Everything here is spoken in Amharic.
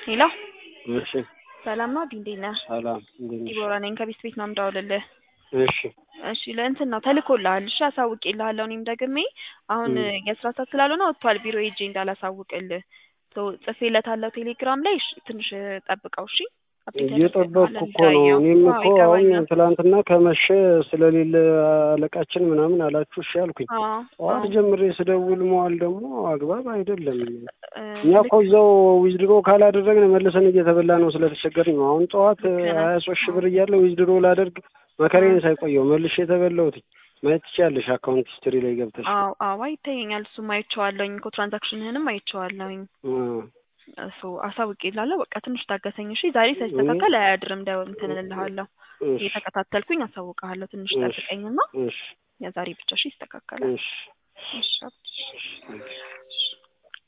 ሄሎ እሺ ሰላም ነው ዲ እንዴት ነህ? ሰላም እንዴት ነሽ? ዲቦራ ነኝ ከቤት ቤት ነው የምደውልልህ። እሺ እሺ ለእንትን ነው ተልኮልሃል። እሺ አሳውቄልሃለሁ። እኔም ደግሜ አሁን ም። የስራ ሰዓት ስላልሆነ ወጥቷል ቢሮ ሄጄ እንዳላሳውቅልህ ሶ ጽፌለታለሁ ቴሌግራም ላይ እሺ፣ ትንሽ ጠብቀው እሺ። አፕዴት እየጠበቅኩ ያደርግልሃል እኮ ነው። እንዳየው። እኔም አዎ እኮ አሁን ይገባኛል። ትላንትና ከመሸ ስለሌለ አለቃችን ምናምን አላችሁ እሺ አልኩኝ። አዎ ጠዋት አዎ ጀምሬ ስደውል መዋል ደግሞ አግባብ አይደለም። እ እኛ ልክ እኮ እዛው ዊዝድሮ ካላደረግን መልሰን እየተበላ ነው ስለተቸገርን ነው። አሁን ጠዋት ልክ ነህ። ሀያ ሶስት ሺህ አዎ ብር እያለ ዊዝድሮ ላደርግ መከሬን ሳይቆየው መልሼ የተበላሁት ማየት ትችያለሽ። አካውንት ሂስትሪ ላይ ገብተሽ አዎ አዎ ይታየኛል። እሱም አይቼዋለሁኝ እኮ ትራንዛክሽንህንም አይቼዋለሁኝ። እ እሱ አሳውቄልሃለሁ። በቃ ትንሽ ታገሰኝ እሺ። ዛሬ እኔ ሳይስተካከል አያድርም። ደው እንትን እልልሃለሁ እሺ እየተከታተልኩኝ አሳውቅሃለሁ። ትንሽ እሺ ጠብቀኝና እሺ የዛሬ ብቻ እሺ ይስተካከላል። እሺ እሺ አብ- እሺ